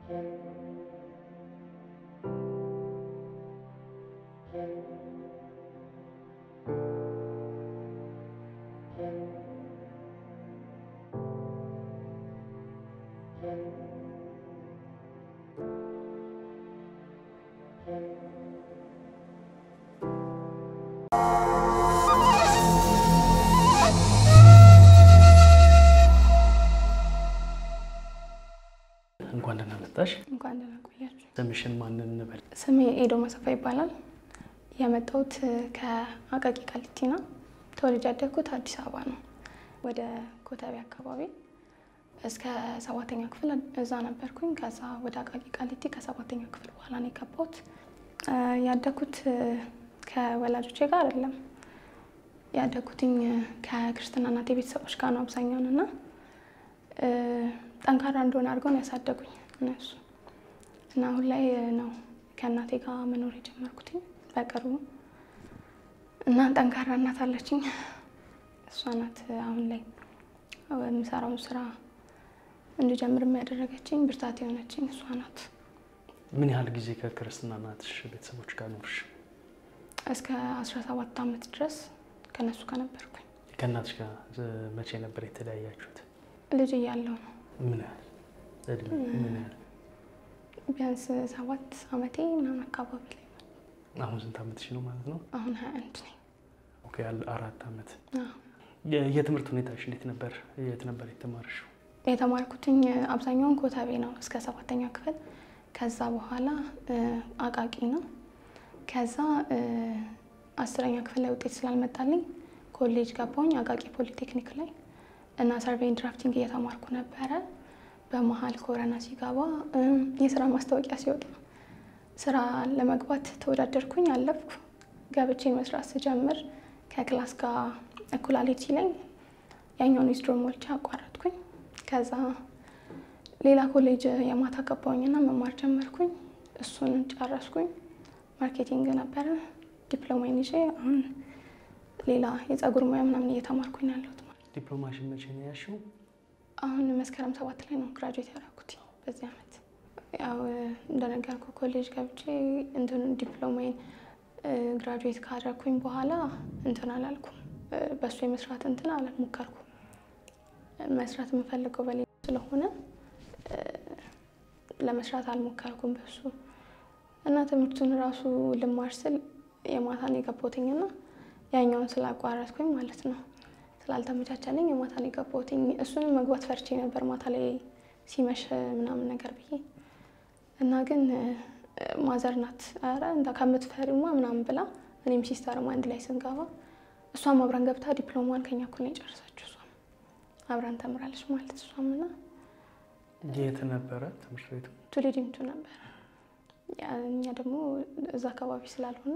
እንኳን ደህና መጣሽ። እንኳን ደህና ቆያችሁ። ስምሽን ማንን እንበል? ስሜ ኤዶ መሰፋ ይባላል። የመጣሁት ከአቃቂ ቃሊቲ ነው። ተወልጄ ያደግኩት አዲስ አበባ ነው። ወደ ኮተቤ አካባቢ እስከ ሰባተኛ ክፍል እዛ ነበርኩኝ። ከዛ ወደ አቃቂ ቃሊቲ ከሰባተኛ ክፍል በኋላ ነው የገባሁት። ያደግኩት ከወላጆቼ ጋር አይደለም። ያደግኩትኝ ከክርስትና እናቴ ቤተሰቦች ጋር ነው አብዛኛውን እና ጠንካራ እንደሆነ አድርገው ነው ያሳደጉኝ እነሱ እና አሁን ላይ ነው ከእናቴ ጋር መኖር የጀመርኩትኝ በቅርቡ እና ጠንካራ እናት አለችኝ። እሷ ናት አሁን ላይ የምሰራውን ስራ እንድጀምር ያደረገችኝ ብርታት የሆነችኝ እሷ ናት። ምን ያህል ጊዜ ከክርስትና እናትሽ ቤተሰቦች ጋር ኖርሽ? እስከ 17 ዓመት ድረስ ከነሱ ጋር ነበርኩኝ። ከእናትሽ ጋር መቼ ነበር የተለያያችሁት? ልጅ እያለሁ ነው ምን ያህል እድሜ? ምን ያህል? ቢያንስ ሰባት ዓመቴ ምናምን አካባቢ ላይ ነው። አሁን ስንት ዓመትሽ ነው ማለት ነው? አሁን 21 ነኝ። ኦኬ፣ ያለ አራት ዓመት። አዎ። የ- የትምህርት ሁኔታሽ እንዴት ነበር? የት ነበር የተማርሽው? የተማርኩትኝ አብዛኛውን ኮተቤ ነው እስከ ሰባተኛ ክፍል። ከዛ በኋላ አቃቂ ነው። ከዛ አስረኛ ክፍል ላይ ውጤት ስላልመጣልኝ ኮሌጅ ገባሁኝ አቃቂ ፖሊቴክኒክ ላይ እና ሰርቬይን ድራፍቲንግ እየተማርኩ ነበረ። በመሀል ኮረና ሲገባ የስራ ማስታወቂያ ሲወጣ ስራ ለመግባት ተወዳደርኩኝ፣ አለፍኩ። ገብቼ መስራት ስጀምር ከክላስ ጋር እኩላሌት ሲለኝ ያኛውን ዊዝድሮ ሞልቼ አቋረጥኩኝ። ከዛ ሌላ ኮሌጅ የማታ ገባሁኝና መማር ጀመርኩኝ። እሱን ጨረስኩኝ። ማርኬቲንግ ነበረ ዲፕሎማዬን ይዤ አሁን ሌላ የፀጉር ሙያ ምናምን እየተማርኩኝ ነው ያለሁት። ዲፕሎማሽን መቼ ነው ያልሽው? አሁን መስከረም ሰባት ላይ ነው ግራጁዌት ያደረኩት በዚህ አመት። ያው እንደነገርኩ ኮሌጅ ገብቼ እንትን ዲፕሎማዬን ግራጁዌት ካደረኩኝ በኋላ እንትን አላልኩም፣ በእሱ የመስራት እንትን አልሞከርኩም። መስራት የምፈልገው በሌላ ስለሆነ ለመስራት አልሞከርኩም በሱ እና ትምህርቱን ራሱ ልማር ስል የማታን የገባሁትኝና ያኛውን ስላቋረጥኩኝ ማለት ነው ስላልተመቻቸልኝ የማታን የገባሁትኝ እሱንም መግባት ፈርቼ ነበር ማታ ላይ ሲመሽ ምናምን ነገር ብዬ እና ግን ማዘር ናት ኧረ እንዳ ከምትፈሪማ ምናምን ብላ እኔም ሲስተርም አንድ ላይ ስንገባ እሷም አብራን ገብታ ዲፕሎማን ከኛ እኩል ነው የጨረሰችው። እሷም አብራን ተምራለች ማለት እሷም እና የት ነበረ ትምህርት ቤቱ? ቱሊዲምቱ ነበር። እኛ ደግሞ እዛ አካባቢ ስላልሆነ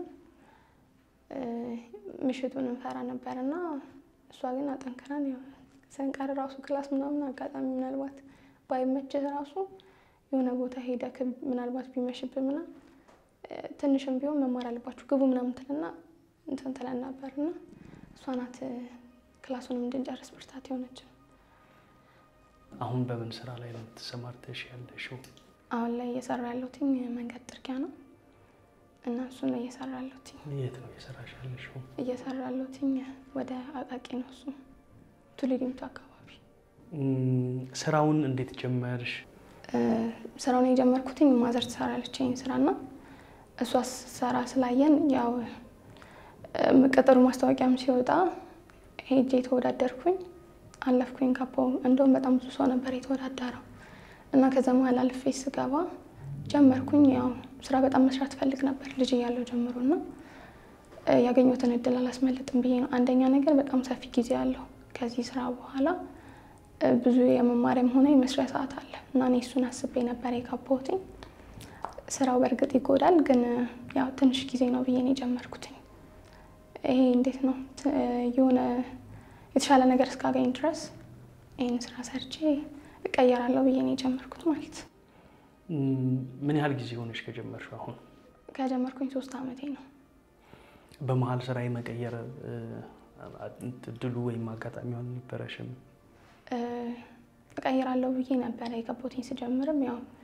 ምሽቱን እንፈራ ነበር እና እሷ ግን አጠንክረን ስንቀር ራሱ ክላስ ምናምን አጋጣሚ ምናልባት ባይመችህ ራሱ የሆነ ቦታ ሄደህ ምናልባት ቢመሽብህ ምናምን ትንሽም ቢሆን መማር አለባችሁ ግቡ ምናምን ትልና እንትን ትለን ነበር እና እሷ ናት ክላሱንም እንድንጨርስ ብርታት የሆነችን። አሁን በምን ስራ ላይ ነው ተሰማርተሽ ያለሽው? አሁን ላይ እየሰራ ያለሁትኝ መንገድ ጥርጊያ ነው እና እሱን ነው እየሰራ ያለሁትኝ። የት ነው እየሰራሽ ያለሽው? እየሰራ ያለሁትኝ ወደ አቃቂ ነው እሱ ቱሊዲምቱ አካባቢ። ስራውን እንዴት ጀመርሽ? ስራውን የጀመርኩትኝ ማዘር ትሰራለች ይሄን ስራና እሷ ስትሰራ ስላየን ያው ቅጥሩ ማስታወቂያም ሲወጣ ሄጄ የተወዳደርኩኝ አለፍኩኝ። ገባሁ። እንደውም በጣም ብዙ ሰው ነበር የተወዳደረው እና ከዛ መሀል አልፌ ስገባ ጀመርኩኝ። ያው ስራ በጣም መስራት ፈልግ ነበር ልጅ እያለሁ ጀምሮ እና ያገኘሁትን እድል አላስመልጥም ብዬ ነው። አንደኛ ነገር በጣም ሰፊ ጊዜ አለው። ከዚህ ስራ በኋላ ብዙ የመማሪያም ሆነ የመስሪያ ሰዓት አለ እና እኔ እሱን አስቤ ነበር የገባሁትኝ። ስራው በእርግጥ ይጎዳል፣ ግን ያው ትንሽ ጊዜ ነው ብዬ ነው የጀመርኩትኝ። ይሄ እንዴት ነው የሆነ የተሻለ ነገር እስካገኝ ድረስ ይህን ስራ ሰርቼ እቀየራለሁ ብዬ ነው የጀመርኩት ማለት። ምን ያህል ጊዜ ሆነሽ ከጀመርሽ? አሁን ከጀመርኩኝ ሶስት አመቴ ነው። በመሀል ስራ የመቀየር እድሉ ወይም አጋጣሚው አልነበረሽም? እቀይራለሁ ብዬ ነበረ የገባሁትኝ። ስጀምርም ያው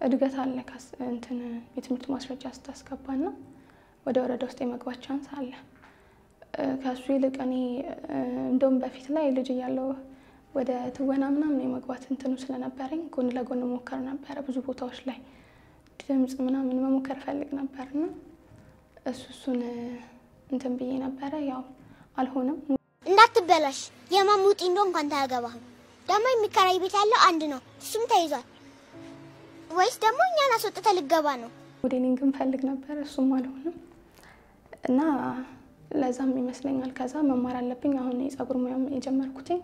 እድገት አለ። ካስ- እንትን የትምህርት ማስረጃ ስታስገባና ወደ ወረዳ ውስጥ የመግባት ቻንስ አለ። እ፣ ከእሱ ይልቅ እኔ እ፣ እንደውም በፊት ላይ ልጅ እያለሁ ወደ ትወና ምናምን የመግባት እንትኑ ስለነበረኝ ጎን ለጎን ሞከር ነበረ። ብዙ ቦታዎች ላይ ድምፅ ምናምን መሞከር ፈልግ ነበርና እሱ እሱን እ፣ እንትን ብዬ ነበረ። ያው አልሆነም። እንዳትበላሽ የማሙጢ እንደው እንኳን ታያገባህም። ደግሞ የሚከራይ ቤት ያለው አንድ ነው፣ እሱም ተይዟል። ወይስ ደግሞ እኛን አስወጥተህ ልገባ ነው? ሞዴሊንግን ፈልግ ነበር፣ እሱም አልሆነም እና ለዛም ይመስለኛል ከዛ መማር አለብኝ። አሁን የጸጉር ሙያም የጀመርኩትኝ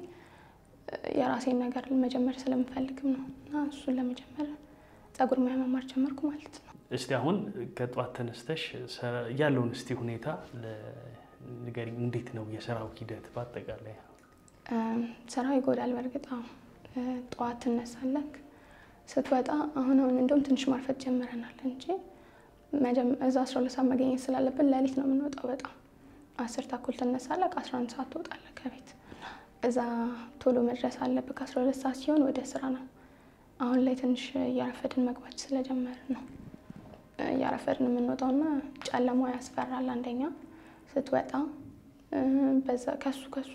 የራሴን ነገር መጀመር ስለምፈልግም ነው እና እሱን ለመጀመር ጸጉር ሙያ መማር ጀመርኩ ማለት ነው። እስቲ አሁን ከጠዋት ተነስተሽ ሰ- ያለውን እስቲ ሁኔታ ለ- ንገሪኝ። እንዴት ነው የስራው ሂደት በአጠቃላይ? እም፣ ስራው ይጎዳል። በእርግጥ አዎ፣ እ፣ ጠዋት ትነሳለህ ስትወጣ። አሁን አሁን እንደውም ትንሽ ማርፈት ጀምረናል እንጂ መጀመ- እዛ አስራ ሁለት ሰዓት መገኘት ስላለብን ሌሊት ነው የምንወጣው። በጣም አስር ተኩል ትነሳለህ፣ ከአስራ አንድ ሰዓት ትወጣለህ ከቤት። እዛ ቶሎ መድረስ አለብህ። ከአስራ ሁለት ሰዓት ሲሆን ወደ ስራ ነው። አሁን ላይ ትንሽ እያረፈድን መግባት ስለጀመርን ነው እያረፈድን የምንወጣው እና ጨለማው ያስፈራል። አንደኛ ስትወጣ እ፣ በዛ ከሱ ከሱ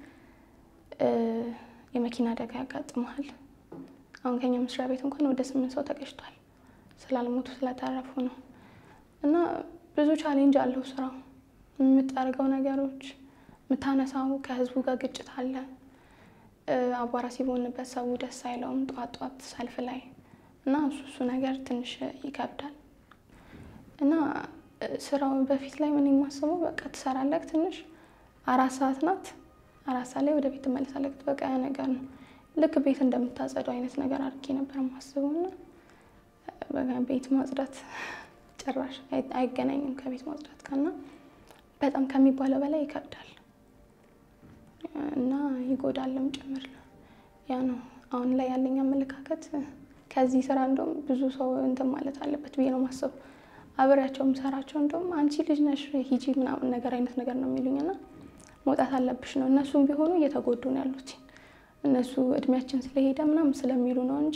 እ፣ የመኪና አደጋ ያጋጥመሃል። አሁን ከኛ መስሪያ ቤት እንኳን ወደ ስምንት ሰው ተገጭቷል። ስላልሞቱ ስለተረፉ ነው። እና ብዙ ቻሌንጅ አለው ስራው። የምታደርገው ነገሮች፣ የምታነሳው ከህዝቡ ጋር ግጭት አለ። እ፣ አቧራ ሲቦንበት ሰው ደስ አይለውም ጠዋት ጠዋት ሰልፍ ላይ እና እሱ እሱ ነገር ትንሽ ይከብዳል። እና እ፣ ስራው በፊት ላይ ምን የማስበው በቃ ትሰራለህ ትንሽ አራት ሰዓት ናት። አራት ሰዓት ላይ ወደ ቤት ትመለሳለህ። በቃ ያ ነገር ነው ልክ ቤት እንደምታጸደው አይነት ነገር አድርጌ ነበር የማስበው እና በቃ ቤት ማጽዳት ጭራሽ አይ- አይገናኝም ከቤት ማጽዳት ጋር እና በጣም ከሚባለው በላይ ይከብዳል እና ይጎዳልም ጭምር ነው። ያ ነው አሁን ላይ ያለኝ አመለካከት። ከዚህ ስራ እንደውም ብዙ ሰው እንትን ማለት አለበት ብዬ ነው ማስበው። አብሬያቸው የምሰራቸው እንደውም አንቺ ልጅ ነሽ ሂጂ ምናምን ነገር አይነት ነገር ነው የሚሉኝ እና መውጣት አለብሽ ነው። እነሱም ቢሆኑ እየተጎዱ ነው ያሉት እነሱ እድሜያችን ስለሄደ ምናምን ስለሚሉ ነው እንጂ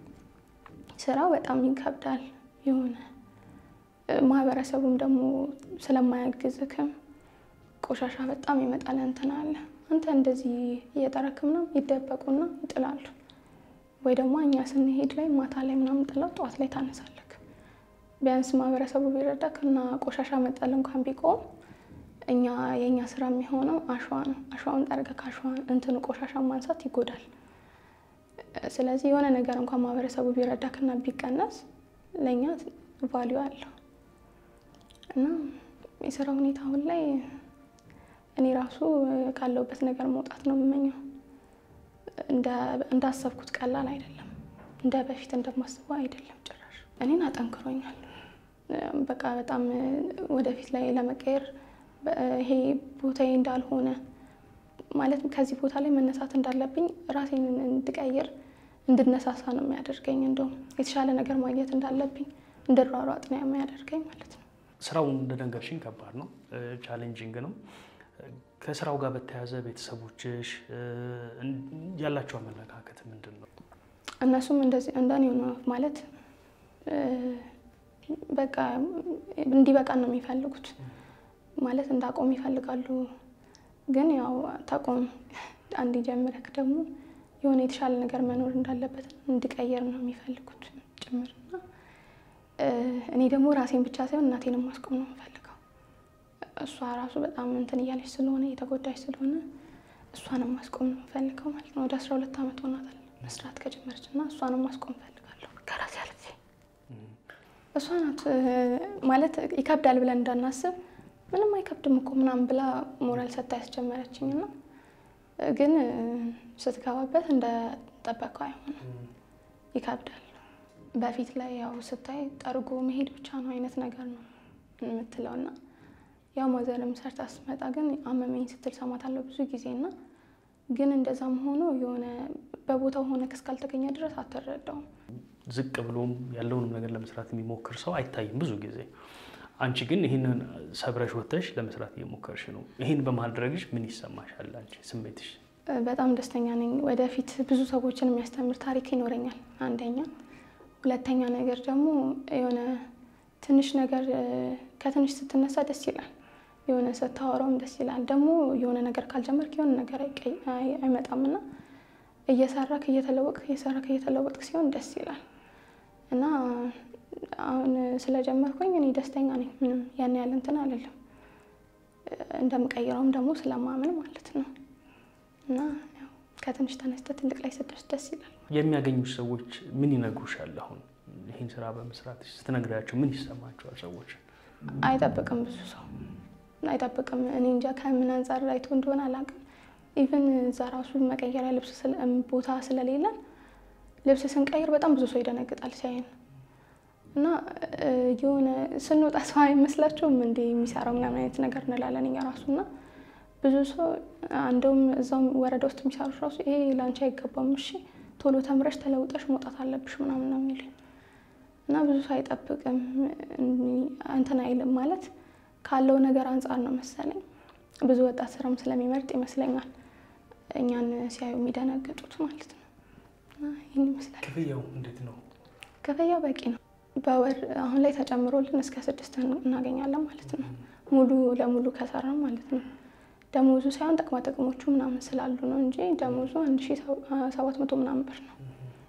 ስራው በጣም ይከብዳል። የሆነ እ፣ ማህበረሰቡም ደግሞ ስለማያግዝክም ቆሻሻ በጣም ይመጣል። እንትን አለ አንተ እንደዚህ እየጠረክ ምናምን ይደበቁና ይጥላሉ። ወይ ደግሞ እኛ ስንሄድ ላይ ማታ ላይ ምናምን ጥለው ጠዋት ላይ ታነሳለክ። ቢያንስ ማህበረሰቡ ቢረዳክ እና ቆሻሻ መጣል እንኳን ቢቆም እኛ የእኛ ስራ የሚሆነው አሸዋ ነው። አሸዋውን ጠርገህ ከአሸዋ እንትኑ ቆሻሻ ማንሳት ይጎዳል። ስለዚህ የሆነ ነገር እንኳን ማህበረሰቡ ቢረዳክና ቢቀነስ ለእኛ ቫሊዩ አለው እና የስራ ሁኔታ አሁን ላይ እኔ ራሱ ካለሁበት ነገር መውጣት ነው የምመኘው። እንደ- እንዳሰብኩት ቀላል አይደለም። እንደ በፊት እንደማስበው አይደለም ጭራሽ። እኔን አጠንክሮኛል። በቃ በጣም ወደፊት ላይ ለመቀየር በ- ይሄ ቦታዬ እንዳልሆነ ማለት ከዚህ ቦታ ላይ መነሳት እንዳለብኝ ራሴን እንድቀይር እንድነሳሳ ነው የሚያደርገኝ። እንደውም የተሻለ ነገር ማግኘት እንዳለብኝ እንድሯሯጥ ነው የሚያደርገኝ ማለት ነው። ስራው እንደነገርሽኝ ከባድ ነው፣ ቻሌንጂንግ ነው። ከስራው ጋር በተያያዘ ቤተሰቦችሽ እ፣ ያላቸው አመለካከት ምንድን ነው? እነሱም እንደዚህ እንደኔ ነው ማለት እ፣ በቃ እንዲበቃን ነው የሚፈልጉት ማለት እንዳቆም ይፈልጋሉ። ግን ያው ታቆም አንድ ጀምረክ ደግሞ የሆነ የተሻለ ነገር መኖር እንዳለበት እንዲቀየር ነው የሚፈልጉት ጭምርና እ፣ እኔ ደግሞ ራሴን ብቻ ሳይሆን እናቴንም ማስቆም ነው የምፈልገው። እሷ ራሱ በጣም እንትን እያለች ስለሆነ የተጎዳች ስለሆነ እሷንም ማስቆም ነው የምፈልገው ማለት ነው። ወደ አስራ ሁለት ዓመት ሆናታል መስራት ከጀመረች እና እሷንም ማስቆም እፈልጋለሁ ከራሴ አልፌ እሷ ናት እ፣ ማለት ይከብዳል ብለን እንዳናስብ ምንም አይከብድም እኮ ምናምን ብላ ሞራል ሰታ ያስጀመረችኝ እና ግን እ፣ ስትገባበት እንደጠበቀው አይሆንም፣ ይከብዳል። በፊት ላይ ያው ስታይ ጠርጎ መሄድ ብቻ ነው አይነት ነገር ነው የምትለው እና ያው ማዘርም ሰርታ ስትመጣ ግን አመመኝ ስትል ሰማታለሁ ብዙ ጊዜ እና ግን እንደዛም ሆኖ የሆነ በቦታው ሆነ እስካልተገኘ ድረስ አትረዳውም። ዝቅ ብሎም ያለውንም ነገር ለመስራት የሚሞክር ሰው አይታይም ብዙ ጊዜ። አንቺ ግን ይህንን ሰብረሽ ወጥተሽ ለመስራት እየሞከርሽ ነው። ይህን በማድረግሽ ምን ይሰማሻል? አንቺ ስሜትሽ? በጣም ደስተኛ ነኝ። ወደፊት ብዙ ሰዎችን የሚያስተምር ታሪክ ይኖረኛል። አንደኛ፣ ሁለተኛ ነገር ደግሞ የሆነ ትንሽ ነገር እ፣ ከትንሽ ስትነሳ ደስ ይላል። የሆነ ስታወራውም ደስ ይላል። ደግሞ የሆነ ነገር ካልጀመርክ የሆነ ነገር አይቀይ- አይ- አይመጣምና እየሰራክ እየተለወጥክ እየሰራክ እየተለወጥክ ሲሆን ደስ ይላል እና አሁን ስለጀመርኩኝ እኔ ደስተኛ ነኝ። ምንም ያን ያህል እንትን አልልም። እንደምቀይረውም ደግሞ ስለማምን ማለት ነው እና ያው ከትንሽ ተነስተ ትልቅ ላይ ስትደርስ ደስ ይላል። የሚያገኙሽ ሰዎች ምን ይነግሩሻል? አሁን ይህን ስራ በመስራት ስትነግሪያቸው ምን ይሰማቸዋል? ሰዎች አይጠብቅም፣ ብዙ ሰው አይጠብቅም። እኔ እንጃ ከምን አንጻር አይቶ እንደሆነ አላውቅም። ኢቨን እዛ ራሱ መቀየሪያ ልብስ ስለ- ቦታ ስለሌለን ልብስ ስንቀይር በጣም ብዙ ሰው ይደነግጣል ሲያየን እና እ፣ የሆነ ስንወጣ ሰው አይመስላቸውም እንደ የሚሰራው ምናምን አይነት ነገር እንላለን እኛ ራሱ እና ብዙ ሰው እንደውም እዛው ወረዳ ውስጥ የሚሰሩት ራሱ ይሄ ለአንቺ አይገባም፣ እሺ ቶሎ ተምረሽ ተለውጠሽ መውጣት አለብሽ ምናምን ነው የሚሉኝ እና ብዙ ሰው አይጠብቅም እንትን አይልም ማለት ካለው ነገር አንጻር ነው መሰለኝ። ብዙ ወጣት ስራም ስለሚመርጥ ይመስለኛል እኛን ሲያዩ የሚደነግጡት ማለት ነው። እና ይህን ይመስላል። ክፍያው እንዴት ነው? ክፍያው በቂ ነው። በወር አሁን ላይ ተጨምሮልን እስከ ስድስት እናገኛለን ማለት ነው። ሙሉ ለሙሉ ከሰራም ማለት ነው። ደሞዙ ሳይሆን ጥቅማ ጥቅሞቹ ምናምን ስላሉ ነው እንጂ ደሞዙ አንድ ሺ ሰባት መቶ ምናምን ብር ነው።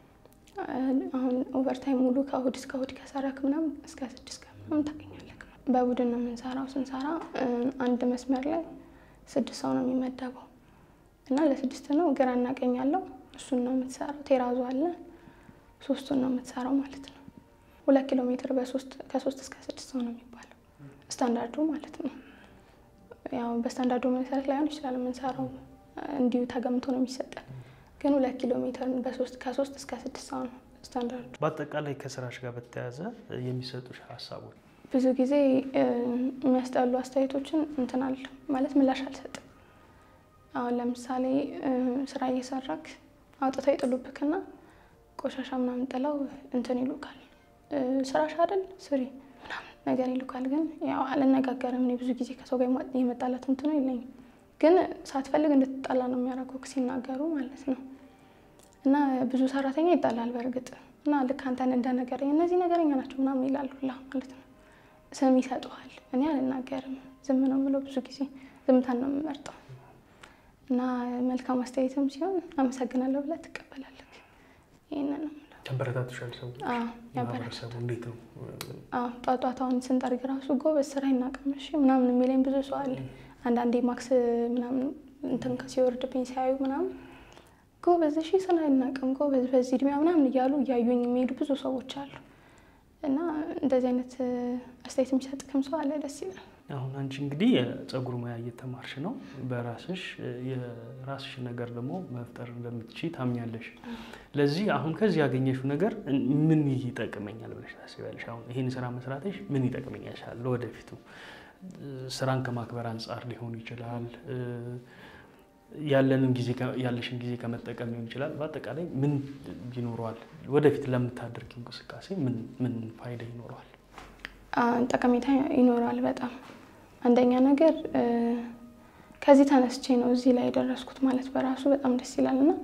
አሁን ኦቨርታይም ሙሉ ከእሁድ እስከ እሁድ ከሰራክ ምናምን እስከ ስድስት ቀን ምናምን ታገኛለህ። በቡድን ነው የምንሰራው። ስንሰራ አንድ መስመር ላይ ስድስት ሰው ነው የሚመደበው እና ለስድስት ነው ግራና ቀኝ ያለው እሱን ነው የምትሰራው። ቴራዙ አለ ሶስቱን ነው የምትሰራው ማለት ነው። ሁለት ኪሎ ሜትር በሶስት ከሶስት እስከ ስድስት ሰው ነው የሚባለው ስታንዳርዱ ማለት ነው። ያው በስታንዳርዱ መሰረት ላይሆን ይችላል የምንሰራው እንዲሁ ተገምቶ ነው የሚሰጠን፣ ግን ሁለት ኪሎ ሜትር በሶስት ከሶስት እስከ ስድስት ሰው ነው ስታንዳርዱ። በአጠቃላይ ከስራሽ ጋር በተያያዘ የሚሰጡሽ ሀሳቦች ብዙ ጊዜ የሚያስጠሉ አስተያየቶችን እንትን አለ ማለት ምላሽ አልሰጥም። አሁን ለምሳሌ ስራ እየሰራክ አውጥተው ይጥሉብክና ቆሻሻ ምናምን ጥለው እንትን ይሉካል። ስራሽ አይደል ስሪ ምናምን ነገር ይሉካል። ግን ያው አልነጋገርም። እኔ ብዙ ጊዜ ከሰው ጋር የመጣላት እንትኑ የለኝም። ግን ሳትፈልግ እንድትጣላ ነው የሚያደርጉት ሲናገሩ ማለት ነው። እና ብዙ ሰራተኛ ይጣላል በእርግጥ እና ልክ አንተን እንደ ነገረኛ እነዚህ ነገረኛ ናቸው ምናምን ይላሉ ሁላ ማለት ነው። ስም ይሰጡሃል። እኔ አልናገርም፣ ዝም ነው የምለው። ብዙ ጊዜ ዝምታን ነው የምመርጠው። እና መልካም አስተያየትም ሲሆን አመሰግናለሁ ብለህ ትቀበላለህ። ይህንን ነው የምለው። ተንበረታቱሻል ሰዎች? አዎ፣ ማህበረሰቡ እንዴት ነው? አዎ፣ ጧት ጧት አሁን ስንጠርግ ራሱ ጎበዝ ስራ ይናቀምሽ ምናምን የሚለኝ ብዙ ሰው አለ። አንዳንዴ ማክስ ምናምን እንትን ሲወርድብኝ ሲያዩ ምናምን ጎበዝ እሺ ስራ አይናቅም ጎበዝ በዚህ እድሜያ ምናምን እያሉ እያዩኝ የሚሄዱ ብዙ ሰዎች አሉ። እና እንደዚህ አይነት አስተያየት የሚሰጥክም ሰው አለ። ደስ ይላል። አሁን አንቺ እንግዲህ የፀጉር ሙያ እየተማርሽ ነው። በራስሽ የራስሽ ነገር ደግሞ መፍጠር እንደምትችይ ታምኛለሽ። ለዚህ አሁን ከዚህ ያገኘሽው ነገር ምን ይጠቅመኛል ብለሽ ታስቢያለሽ? አሁን ይህን ስራ መስራትሽ ምን ይጠቅመኛል ለወደፊቱ? ስራን ከማክበር አንጻር ሊሆን ይችላል ያለንን ጊዜ ያለሽን ጊዜ ከመጠቀም ሊሆን ይችላል። በአጠቃላይ ምን ይኖረዋል? ወደፊት ለምታደርጊው እንቅስቃሴ ምን ምን ፋይዳ ይኖረዋል? ጠቀሜታ ይኖረዋል በጣም አንደኛ ነገር ከዚህ ተነስቼ ነው እዚህ ላይ የደረስኩት ማለት በራሱ በጣም ደስ ይላል እና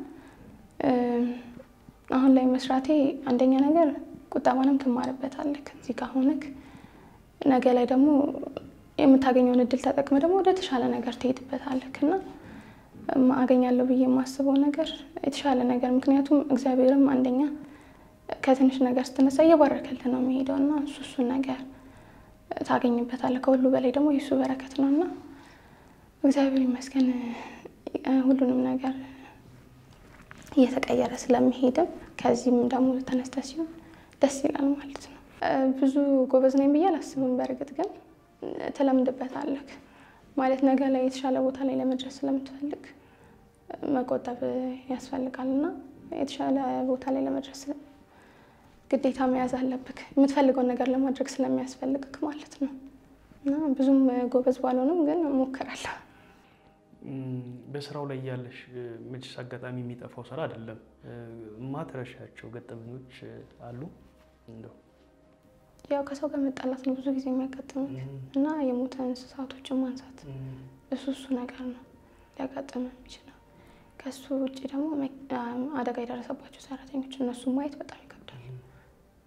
አሁን ላይ መስራቴ አንደኛ ነገር ቁጠባንም ትማርበታለህ እዚህ ጋር ሆነክ ነገ ላይ ደግሞ የምታገኘውን እድል ተጠቅመ ደግሞ ወደ ተሻለ ነገር ትሄድበታለህ እና አገኛለሁ ብዬ የማስበው ነገር የተሻለ ነገር ምክንያቱም እግዚአብሔርም አንደኛ ከትንሽ ነገር ስትነሳ እየባረከልህ ነው የሚሄደው እና እሱ እሱን ነገር ታገኝበታለህ። ከሁሉ በላይ ደግሞ የእሱ በረከት ነው እና እግዚአብሔር ይመስገን ሁሉንም ነገር እየተቀየረ ስለሚሄድም ከዚህም ደግሞ ተነስተ ሲሆን ደስ ይላል ማለት ነው። ብዙ ጎበዝ ነኝ ብዬ አላስብም። በእርግጥ ግን ትለምድበታለህ ማለት ነገ ላይ የተሻለ ቦታ ላይ ለመድረስ ስለምትፈልግ መቆጠብ ያስፈልጋል እና የተሻለ ቦታ ላይ ለመድረስ ግዴታ መያዝ አለብክ የምትፈልገውን ነገር ለማድረግ ስለሚያስፈልግክ ማለት ነው። እና ብዙም ጎበዝ ባልሆንም ግን እሞክራለሁ። በስራው ላይ ያለሽ መቼስ አጋጣሚ የሚጠፋው ስራ አይደለም። ማትረሻቸው ገጠመኞች አሉ እንደው ያው ከሰው ጋር መጣላት ነው ብዙ ጊዜ የሚያጋጥመኝ እና የሞተ እንስሳቶችን ማንሳት እሱ እሱ ነገር ነው ሊያጋጥም የሚችለው። ከሱ ውጭ ደግሞ አደጋ የደረሰባቸው ሰራተኞች እነሱ ማየት በጣም ይከብዳል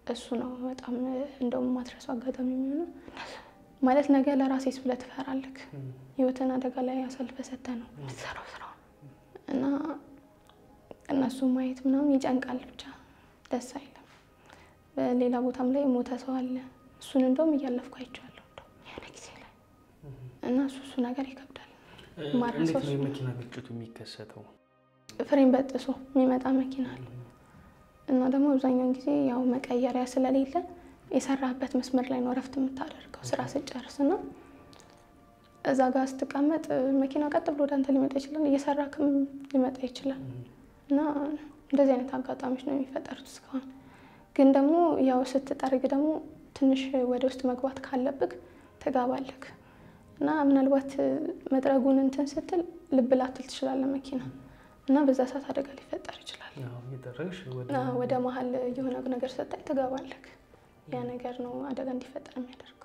እሱ ነው በጣም እንደውም ማትረሱ አጋጣሚ የሚሆነው ማለት ነገ ለራሴስ ብለህ ትፈራለህ። ህይወትን አደጋ ላይ አሳልፈ ሰጥተህ ነው የምትሰራው ስራ እና እነሱ ማየት ምናምን ይጨንቃል። ብቻ ደስ አይልም። በሌላ ቦታም ላይ ሞተ ሰው አለ። እሱን እንደውም እያለፍኩ አይቼዋለሁ እንደው የሆነ ጊዜ ላይ እና እሱ እሱ ነገር ይከብዳል። ማረሰው እንዴት ነው እሱ ነው። የመኪና ግጭቱ የሚከሰተው? ፍሬን በጥሶ የሚመጣ መኪና አለ እና ደግሞ አብዛኛውን ጊዜ ያው መቀየሪያ ስለሌለ የሰራህበት መስመር ላይ ነው እረፍት የምታደርገው ስራ ስጨርስ እና እዛ ጋር ስትቀመጥ መኪና ቀጥ ብሎ ወደ አንተ ሊመጣ ይችላል፣ እየሰራክም ሊመጣ ይችላል እና እንደዚህ አይነት አጋጣሚዎች ነው የሚፈጠሩት እስካሁን። ግን ደግሞ ያው ስትጠርግ ደግሞ ትንሽ ወደ ውስጥ መግባት ካለብህ ትገባለህ እና ምናልባት መጥረጉን እንትን ስትል ልብ ላትል ትችላለህ መኪና እና በዛ ሰዓት አደጋ ሊፈጠር ይችላል። ያው እየጠረግሽ ወደ እና ወደ መሀል የሆነ ነገር ሰጣኝ ትገባለህ። ያ ነገር ነው አደጋ እንዲፈጠር የሚያደርገው።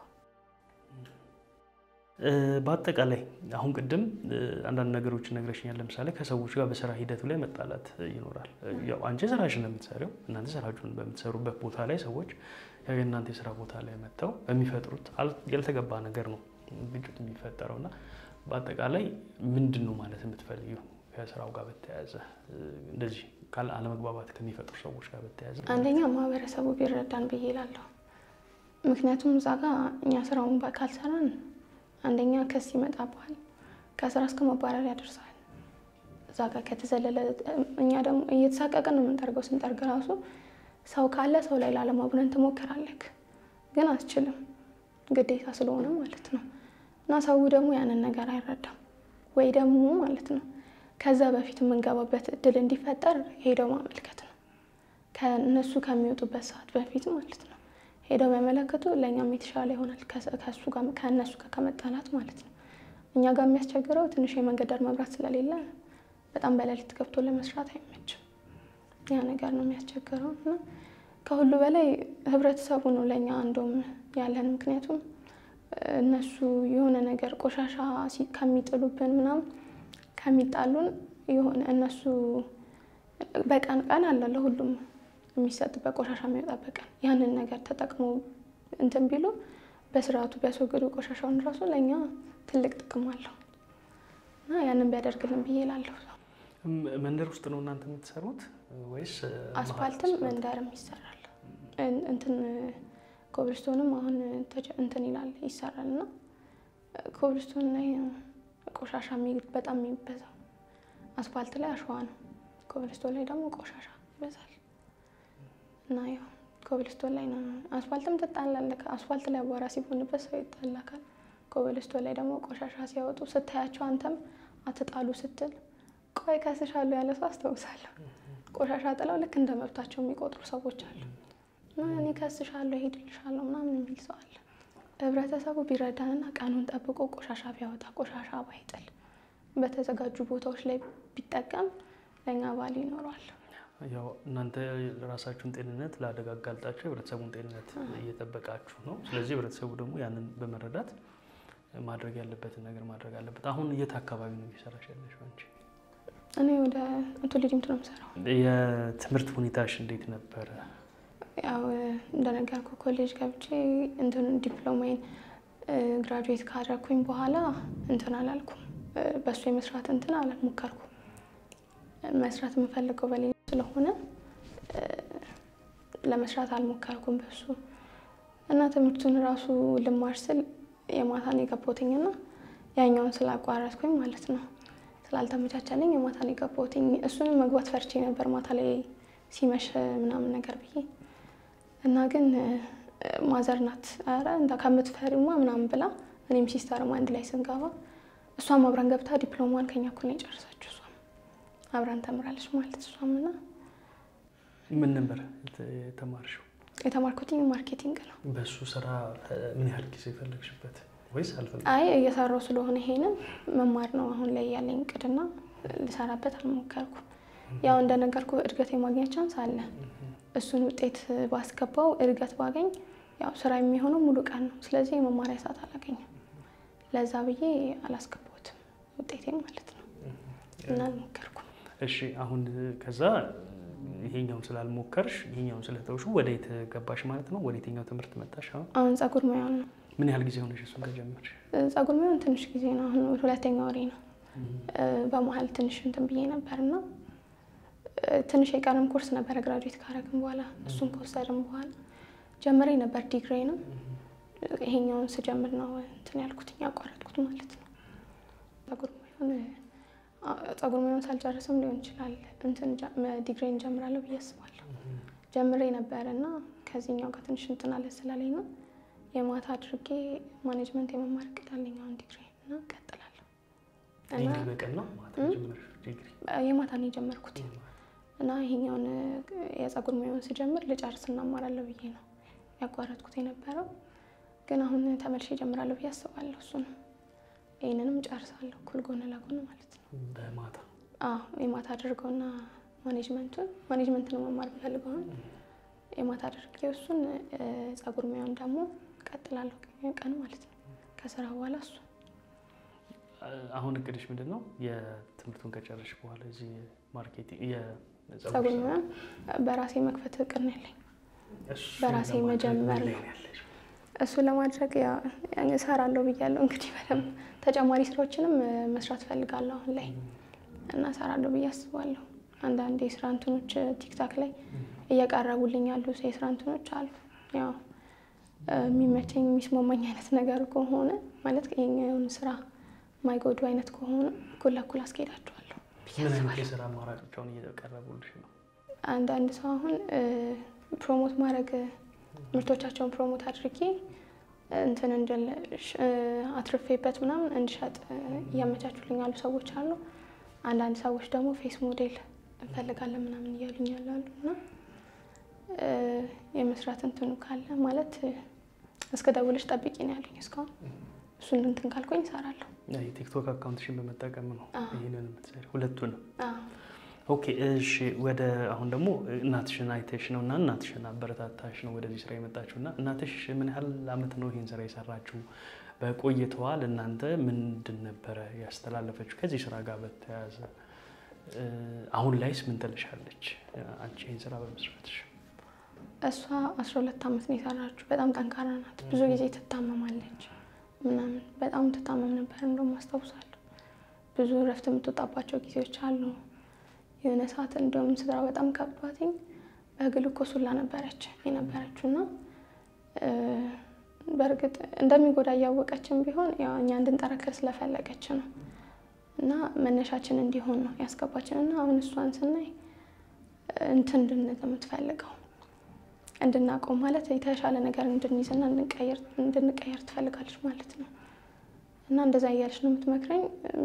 እ፣ በአጠቃላይ አሁን ቅድም እ፣ አንዳንድ ነገሮችን ነግረሽኛል። ለምሳሌ ከሰዎች ጋር በስራ ሂደቱ ላይ መጣላት እ፣ ይኖራል። እ፣ ያው አንቺ ስራሽን ነው የምትሰሪው። እናንተ ስራችሁን በምትሰሩበት ቦታ ላይ ሰዎች ያው የእናንተ የስራ ቦታ ላይ መጥተው በሚፈጥሩት አል- ያልተገባ ነገር ነው ግጭት የሚፈጠረው እና በአጠቃላይ ምንድን ነው ማለት የምትፈልጊው ከስራው ጋር በተያያዘ እ፣ እንደዚህ ካለ አለመግባባት ከሚፈጥሩ ሰዎች ጋር በተያያዘ አንደኛ ማህበረሰቡ ቢረዳን ብዬ እላለሁ። ምክንያቱም እዛ ጋ እኛ ስራውን ባ- ካልሰራን አንደኛ ክስ ይመጣብሃል፣ ከስራ እስከ መባረር ያደርሳል። እዛ ጋ ከተዘለለ እኛ ደግሞ እየተሳቀቅን ነው የምንጠርገው። ስንጠርግ ራሱ ሰው ካለ ሰው ላይ ላለማቡነን ትሞክራለህ፣ ግን አትችልም፣ ግዴታ ስለሆነ ማለት ነው። እና ሰው ደግሞ ያንን ነገር አይረዳም ወይ ደግሞ ማለት ነው ከዛ በፊት የምንገባበት እድል እንዲፈጠር ሄደው ማመልከት ነው ከእነሱ ከሚወጡበት ሰዓት በፊት ማለት ነው። ሄደው ቢያመለክቱ ለእኛም የተሻለ ይሆናል ከስ- ከእሱ ጋር ከእነሱ ጋር ከመጣላት ማለት ነው። እኛ ጋር የሚያስቸግረው ትንሽ የመንገድ ዳር መብራት ስለሌለ በጣም በሌሊት ገብቶ ለመስራት አይመችም። ያ ነገር ነው የሚያስቸግረው እና ከሁሉ በላይ ህብረተሰቡ ነው ለእኛ እንደውም ያለን ምክንያቱም እነሱ የሆነ ነገር ቆሻሻ ሲ- ከሚጥሉብን ምናምን ከሚጣሉን የሆነ እነሱ በቀን ቀን አለ ለሁሉም የሚሰጥበት ቆሻሻ የሚወጣበት ቀን ያንን ነገር ተጠቅሞ እንትን ቢሉ በስርዓቱ ቢያስወግዱ ቆሻሻውን ራሱ ለእኛ ትልቅ ጥቅም አለው እና ያንን ቢያደርግልን ብዬ እላለሁ። ም- መንደር ውስጥ ነው እናንተ የምትሰሩት ወይስ እ፣ አስፋልትም መሀል መንደርም ይሰራል። እን- እንትን ኮብልስቶንም አሁን ተጀ- እንትን ይላል ይሰራል እና ኮብልስቶን ላይ ቆሻሻ የሚ- በጣም የሚበዛው አስፋልት ላይ አሸዋ ነው። ኮብልስቶን ላይ ደግሞ ቆሻሻ ይበዛል እና ያው ኮብልስቶን ላይ ነው። አስፋልትም ትጣላለህ። አስፋልት ላይ አቧራ ሲሆንበት ሰው ይጣላካል። ኮብልስቶን ላይ ደግሞ ቆሻሻ ሲያወጡ ስታያቸው አንተም አትጣሉ ስትል ቆይ ከስሻለሁ ያለ ሰው አስታውሳለሁ። ቆሻሻ ጥለው ልክ እንደ መብታቸው የሚቆጥሩ ሰዎች አሉ እና እኔ ከስሻለሁ ሄድልሻለሁ ምናምን የሚል ሰው አለ። ህብረተሰቡ ቢረዳንና ቀኑን ጠብቆ ቆሻሻ ቢያወጣ ቆሻሻ ባይጥል በተዘጋጁ ቦታዎች ላይ ቢጠቀም ለእኛ ባል ይኖረዋል። ያው እናንተ ራሳችሁን ጤንነት ለአደጋ አጋልጣችሁ የህብረተሰቡን ጤንነት እየጠበቃችሁ ነው። ስለዚህ ህብረተሰቡ ደግሞ ያንን በመረዳት ማድረግ ያለበትን ነገር ማድረግ አለበት። አሁን የት አካባቢ ነው እየሰራሽ ያለሽው አንቺ? እኔ ወደ አቶ ልጅምት ነው የምሰራው። የትምህርት ሁኔታሽ እንዴት ነበረ? ያው እንደነገርኩ ኮሌጅ ገብቼ እንትን ዲፕሎማዬን ግራጁዌት ካደረኩኝ በኋላ እንትን አላልኩም። እ፣ በእሱ የመስራት እንትን አልሞከርኩም። መስራት የምፈልገው በሌላ ስለሆነ እ፣ ለመስራት አልሞከርኩም በሱ እና ትምህርቱን ራሱ ልማር ስል የማታን የገባሁትኝና ያኛውን ስላቋረጥኩኝ ማለት ነው ስላልተመቻቸልኝ የማታን የገባሁትኝ እሱንም መግባት ፈርቼ ነበር ማታ ላይ ሲመሽ ምናምን ነገር ብዬ እና ግን እ፣ ማዘር ናት ኧረ እንዳ ከምትፈሪማ ምናምን ብላ እኔም ሲስተርም አንድ ላይ ስንገባ እሷም አብረን ገብታ ዲፕሎማን ከኛ እኩል ነው የጨረሰችው። እሷም አብረን ተምራለች ማለት እሷም እና ምን ነበር የተ- የተማርሽው? የተማርኩትኝ ማርኬቲንግ ነው። በእሱ ስራ እ፣ ምን ያህል ጊዜ ፈለግሽበት ወይስ አልፈለግሽም? አይ እየሰራው ስለሆነ ይሄንን መማር ነው አሁን ላይ ያለኝ እቅድና ልሰራበት አልሞከርኩም። ያው እንደነገርኩ እድገት የማግኘት ቻንስ አለ። እሱን ውጤት ባስገባው እድገት ባገኝ ያው ስራ የሚሆነው ሙሉ ቀን ነው። ስለዚህ የመማሪያ ሰዓት አላገኝም። ለዛ ብዬ አላስገባሁትም ውጤቴን ማለት ነው እና አልሞከርኩም። እሺ አሁን ከዛ ይሄኛውን ስላልሞከርሽ ይሄኛውን ስለተውሹ ወደ የት ገባሽ ማለት ነው? ወደ የትኛው ትምህርት መጣሽ? አሁን አሁን ጸጉር ሙያውን ነው ምን ያህል ጊዜ ሆነሽ እሱን ከጀመርሽ? ጸጉር ሙያውን ትንሽ ጊዜ ነው። አሁን ሁለተኛ ወሬ ነው። በመሀል ትንሽ እንትን ብዬ ነበር እና ትንሽ የቀረም ኮርስ ነበረ ግራጁዌት ካረግን በኋላ እሱን ከወሰድን በኋላ ጀምሬ ነበር ዲግሪ ነው። ይሄኛውን ስጀምር ነው እንትን ያልኩት ያቋረጥኩት ማለት ነው። ጸጉር ሙያውን ጸጉር ሙያውን ሳልጨርስም ሊሆን ይችላል እንትን ዲግሪ እንጀምራለሁ ብዬ አስባለሁ። ጀምሬ ነበር እና ከዚህኛው ጋር ትንሽ እንትን አለ ስላለኝ ነው የማታ አድርጌ ማኔጅመንት የመማር እቅድ አለኝ አሁን ዲግሪ እና እቀጥላለሁ። ዲግሪ በቀን ነው ማታ ጀመርሽ ዲግሪ? የማታ ነው የጀመርኩት እና ይሄኛውን የጸጉር ሙያውን ስጀምር ልጨርስ እናማራለሁ ብዬ ነው ያቋረጥኩት የነበረው። ግን አሁን ተመልሼ እጀምራለሁ ብዬ አስባለሁ። እሱ ነው ይህንንም ጨርሳለሁ እኩል ጎን ለጎን ማለት ነው። በማታ አዎ የማታ አድርገውና ማኔጅመንቱን ማኔጅመንት ነው መማር ብፈልገው አሁን የማታ አድርጌ እሱን ጸጉር ሙያውን ደግሞ እቀጥላለሁ ቀን ማለት ነው ከስራ በኋላ እሱ አሁን እቅድሽ ምንድን ነው? የትምህርቱን ከጨረሽ በኋላ እዚህ ማርኬቲንግ ጸጉር ሙያን በራሴ መክፈት እቅድ ነው ያለኝ። በራሴ መጀመር ነው። እሱን ለማድረግ እሰራለሁ ብያለሁ። እንግዲህ በደንብ ተጨማሪ ስራዎችንም መስራት ፈልጋለሁ አሁን ላይ እና እሰራለሁ ብዬ አስባለሁ። አንዳንድ የስራ እንትኖች ቲክታክ ላይ እየቀረቡልኝ ያሉ የስራ እንትኖች አሉ። ያው የሚመቸኝ የሚስማማኝ አይነት ነገር ከሆነ ማለት ይሄኛውን ስራ ማይጎዱ አይነት ከሆነ እኩል ለእኩል አስኬዳቸዋለሁ። ምን አይነት የስራ አማራጮች አሁን እየቀረቡልሽ ነው? አንዳንድ ሰው አሁን ፕሮሞት ማድረግ ምርቶቻቸውን ፕሮሞት አድርጌ እንትን እንድል አትርፌበት ምናምን እንድሸጥ እያመቻቹልኝ ያሉ ሰዎች አሉ። አንዳንድ ሰዎች ደግሞ ፌስ ሞዴል እንፈልጋለን ምናምን እያሉኝ ያላሉ እና የመስራት እንትኑ ካለ ማለት እስከ ደውለሽ ጠብቂ ነው ያሉኝ እስካሁን። እሱን እንትን ካልኩኝ እሰራለሁ። የቲክቶክ አካውንትሽን በመጠቀም ነው ይህንን የምትሰሪው? ሁለቱንም? አዎ። ኦኬ እሺ። ወደ አሁን ደግሞ እናትሽን አይተሽ ነው እና እናትሽን አበረታታሽ ነው ወደዚህ ስራ የመጣችው እና እናትሽ ምን ያህል አመት ነው ይህን ስራ የሰራችው? በቆይተዋ ለእናንተ ምንድን ነበረ ያስተላለፈችው ከዚህ ስራ ጋር በተያያዘ? አሁን ላይስ ምን ትልሻለች አንቺ ይህን ስራ በመስራትሽ? እሷ አስራ ሁለት አመት ነው የሰራችው። በጣም ጠንካራ ናት። ብዙ ጊዜ ትታመማለች ምናምን በጣም ትታመም ነበር። እንደውም አስታውሳለሁ ብዙ እረፍት የምትወጣባቸው ጊዜዎች አሉ። የሆነ ሰዓት እንደውም ስራ በጣም ከብዷትኝ በግሉኮስ ሁላ ነበረች የነበረችው እና በእርግጥ እንደሚጎዳ እያወቀችን ቢሆን ያው እኛ እንድንጠረክር ስለፈለገች ነው እና መነሻችን እንዲሆን ነው ያስገባችን እና አሁን እሷን ስናይ እንትን እንድንል የምትፈልገው እንድናቆም ማለት የተሻለ ነገር እንድንይዝና እንድንቀየር ትፈልጋለች ማለት ነው እና እንደዛ እያለች ነው የምትመክረኝ።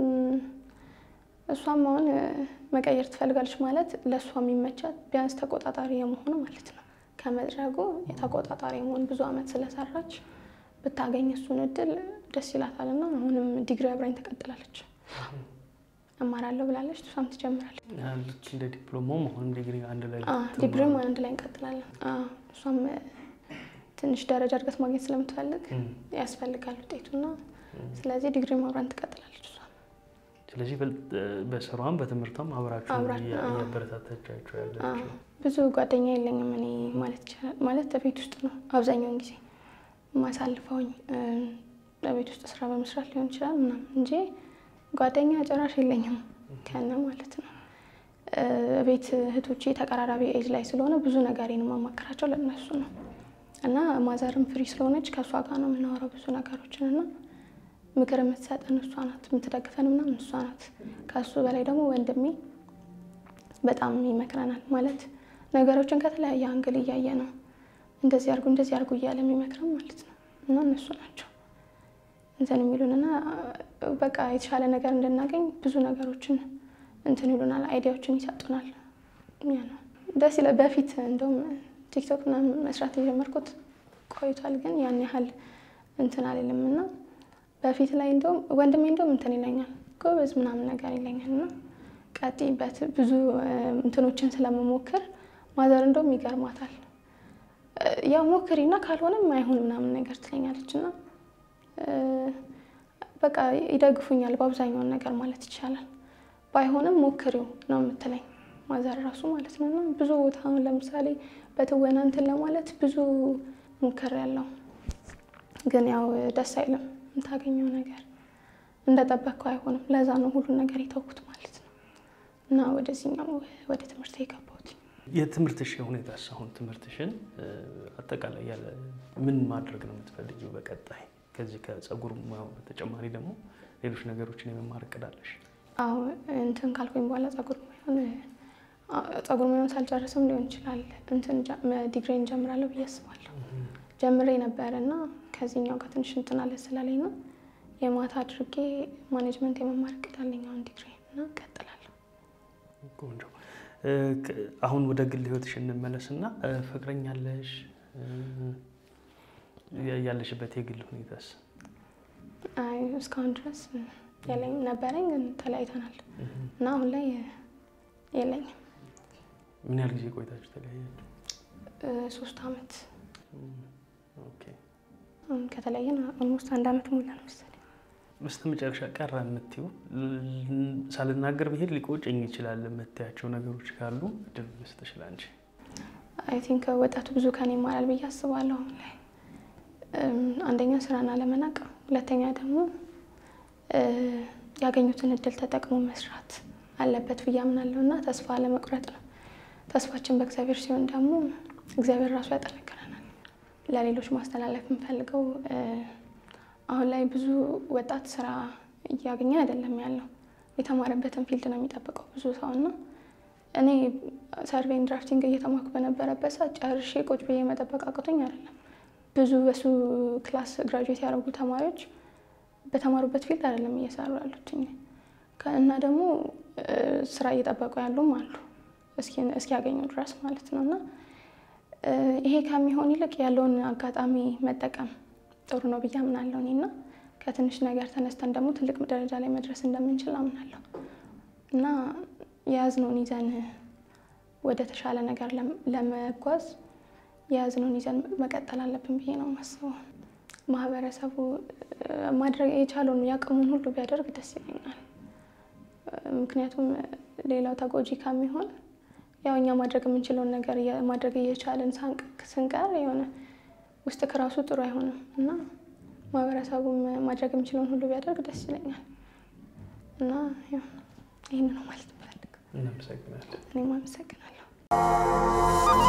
እሷም አሁን መቀየር ትፈልጋለች ማለት ለእሷ የሚመቻት ቢያንስ ተቆጣጣሪ የመሆኑ ማለት ነው ከመድረጉ የተቆጣጣሪ የመሆን ብዙ አመት ስለሰራች ብታገኝ እሱን እድል ደስ ይላታል እና አሁንም ዲግሪ አብራኝ ትቀጥላለች። እማራለሁ ብላለች። እሷም ትጀምራለች። ልክ እንደ ዲፕሎማም አሁንም ዲግሪ አንድ ላይ ዲግሪም አንድ ላይ እንቀጥላለን። እሷም ትንሽ ደረጃ እድገት ማግኘት ስለምትፈልግ ያስፈልጋል ውጤቱና ስለዚህ ዲግሪ አብራን ትቀጥላለች። እሷም ስለዚህ በስራዋም በትምህርቷም አብራችሁ እያበረታታቻቸው ያለችው። ብዙ ጓደኛ የለኝም እኔ ማለት ይቻላል። ማለት በቤት ውስጥ ነው አብዛኛውን ጊዜ ማሳልፈውኝ በቤት ውስጥ ስራ በመስራት ሊሆን ይችላል ምናምን እንጂ ጓደኛ ጭራሽ የለኝም ከነ ማለት ነው። ቤት እህቶቼ ተቀራራቢ ኤጅ ላይ ስለሆነ ብዙ ነገሬን የማማከራቸው ለእነሱ ነው እና ማዘርም ፍሪ ስለሆነች ከእሷ ጋር ነው የምናወራው ብዙ ነገሮችን እና ምክር የምትሰጠን እሷ ናት፣ የምትደግፈን ምናምን እሷ ናት። ከእሱ በላይ ደግሞ ወንድሜ በጣም ይመክረናል። ማለት ነገሮችን ከተለያየ አንግል እያየ ነው እንደዚህ አርጉ እንደዚህ አርጉ እያለ የሚመክረን ማለት ነው እና እነሱ ናቸው እንትን የሚሉንና በቃ የተሻለ ነገር እንድናገኝ ብዙ ነገሮችን እንትን ይሉናል፣ አይዲያዎችን ይሰጡናል። ያ ነው ደስ ይላል። በፊት እንደውም ቲክቶክ ምናምን መስራት የጀመርኩት ቆይቷል፣ ግን ያን ያህል እንትን አልልም እና በፊት ላይ እንደውም ወንድሜ እንደውም እንትን ይለኛል ጎበዝ ምናምን ነገር ይለኛል እና ቀጥይበት ብዙ እንትኖችን ስለመሞክር ማዘር እንደውም ይገርማታል። ያው ሞክሪና ካልሆነም አይሆን ምናምን ነገር ትለኛለች እና በቃ ይደግፉኛል በአብዛኛውን ነገር ማለት ይቻላል። ባይሆንም ሞክሪው ነው የምትለኝ ማዘር ራሱ ማለት ነው። እና ብዙ ቦታ አሁን ለምሳሌ በትወና እንትን ለማለት ብዙ ሙከር ያለው ግን ያው ደስ አይልም። የምታገኘው ነገር እንደጠበቅከው አይሆንም። ለዛ ነው ሁሉን ነገር የተውኩት ማለት ነው እና ወደዚህኛው ወደ ትምህርት የገባሁት። የትምህርትሽ ሁኔታስ አሁን ትምህርትሽን አጠቃላይ ያለ ምን ማድረግ ነው የምትፈልጊው በቀጣይ? ከዚህ ከጸጉር ሙያው በተጨማሪ ደግሞ ሌሎች ነገሮችን የመማር እቅድ አለሽ? አዎ እንትን ካልኩኝ በኋላ ጸጉር ሙያውን ጸጉር ሙያውን ሳልጨርስም ሊሆን ይችላል እንትን ዲግሪ እንጀምራለሁ ብዬ አስባለሁ። ጀምሬ ነበረ እና ከዚህኛው ጋር ትንሽ እንትን አለ ስላለኝ ነው የማታ አድርጌ ማኔጅመንት የመማር እቅድ አለኝ አሁን ዲግሪ እና እቀጥላለሁ። ቆንጆ። አሁን ወደ ግል ህይወትሽ እንመለስና ፍቅረኛ አለሽ? ያለሽበት የግል ሁኔታስ? አይ እስካሁን ድረስ የለኝም። ነበረኝ ግን ተለያይተናል እና አሁን ላይ የለኝም። ምን ያህል ጊዜ ቆይታችሁ ተለያያችሁ? ሶስት አመት ኦኬ። ከተለያየን ኦልሞስት አንድ አመት ሞላ ነው መሰለኝ። በስተ መጨረሻ ቀረ የምትይው ሳልናገር ብሄድ ሊቆጨኝ ይችላል የምትያቸው ነገሮች ካሉ እድል ልስጥሽ ላንቺ። አይ ቲንክ ወጣቱ ብዙ ከኔ ይማራል ብዬ አስባለሁ አሁን ላይ አንደኛ ስራን አለመናቅ፣ ሁለተኛ ደግሞ ያገኙትን እድል ተጠቅሞ መስራት አለበት ብዬ አምናለሁ እና ተስፋ አለመቁረጥ ነው። ተስፋችን በእግዚአብሔር ሲሆን ደግሞ እግዚአብሔር ራሱ ያጠነክረናል። ለሌሎች ማስተላለፍ የምፈልገው አሁን ላይ ብዙ ወጣት ስራ እያገኘ አይደለም ያለው። የተማረበትን ፊልድ ነው የሚጠብቀው ብዙ ሰው እና እኔ ሰርቬይን ድራፍቲንግ እየተማርኩ በነበረበት ሰዓት ጨርሼ ቁጭ ብዬ መጠበቅ አቅቶኝ አይደለም። ብዙ በሱ ክላስ ግራጁዌት ያደረጉ ተማሪዎች በተማሩበት ፊልድ አይደለም እየሰሩ ያሉት እና ደግሞ ስራ እየጠበቁ ያሉም አሉ እስኪያገኙ ድረስ ማለት ነው እና ይሄ ከሚሆን ይልቅ ያለውን አጋጣሚ መጠቀም ጥሩ ነው ብዬ አምናለሁ እኔ እና ከትንሽ ነገር ተነስተን ደግሞ ትልቅ ደረጃ ላይ መድረስ እንደምንችል አምናለሁ እና የያዝነውን ይዘን ወደ ተሻለ ነገር ለመጓዝ የያዝነውን ይዘን መቀጠል አለብን ብዬ ነው የማስበው። ማህበረሰቡ ማድረግ የቻለውን ያቅሙን ሁሉ ቢያደርግ ደስ ይለኛል። ምክንያቱም ሌላው ተጎጂ ከሚሆን ያው እኛ ማድረግ የምንችለውን ነገር ማድረግ እየቻለን ስንቀር የሆነ ውስጥ ከራሱ ጥሩ አይሆንም እና ማህበረሰቡም ማድረግ የሚችለውን ሁሉ ቢያደርግ ደስ ይለኛል እና ይህን ነው ማለት ፈልግ። እናመሰግናለን። እኔም አመሰግናለሁ።